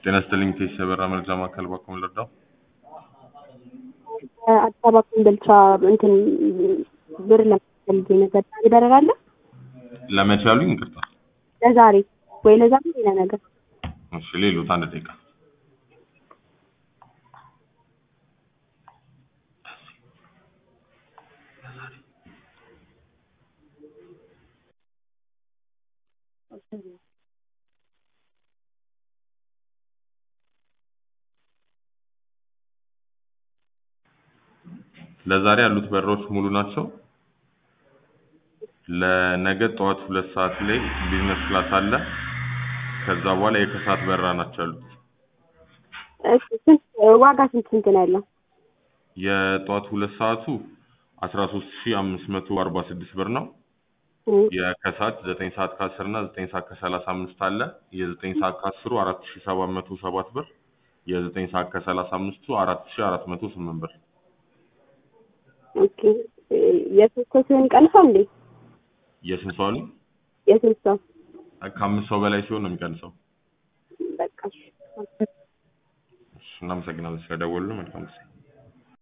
ጤና ይስጥልኝ ቴስ የበራ መረጃ ማዕከል ባኮም ልርዳው። አዲስ አበባ ኮምቦልቻ እንትን ብር ለማስፈልግ ነበር። ዛሬ በረራ አለ? ለመቼ ያሉኝ? ይቅርታ። ለዛሬ ወይ ለዛሬ ሌላ ነገር እሺ፣ ሌሎት አንድ ደቂቃ ለዛሬ ያሉት በሮች ሙሉ ናቸው። ለነገ ጠዋት ሁለት ሰዓት ላይ ቢዝነስ ክላስ አለ። ከዛ በኋላ የከሰዓት በረራ ናቸው ያሉት። እሺ፣ ስንት ዋጋ ስንት ስንት ነው ያለው? የጠዋት ሁለት ሰዓቱ 13546 ብር ነው። የከሰዓት 9 ሰዓት ከ10 እና 9 ሰዓት ከ35 አለ። የ9 ሰዓት ከ10ሩ 4707 ብር፣ የ9 ሰዓት ከ35ቱ 4408 ብር። ኦኬ የሶስት ሰው ሲሆን ይቀንሳል እንዴ? የስንት ሰው ነው? የሶስት ሰው ከአምስት ሰው በላይ ሲሆን ነው የሚቀንሰው። በቃ እሺ። እሺ፣ እናመሰግናለን ስለደወሉ። መልካም ጊዜ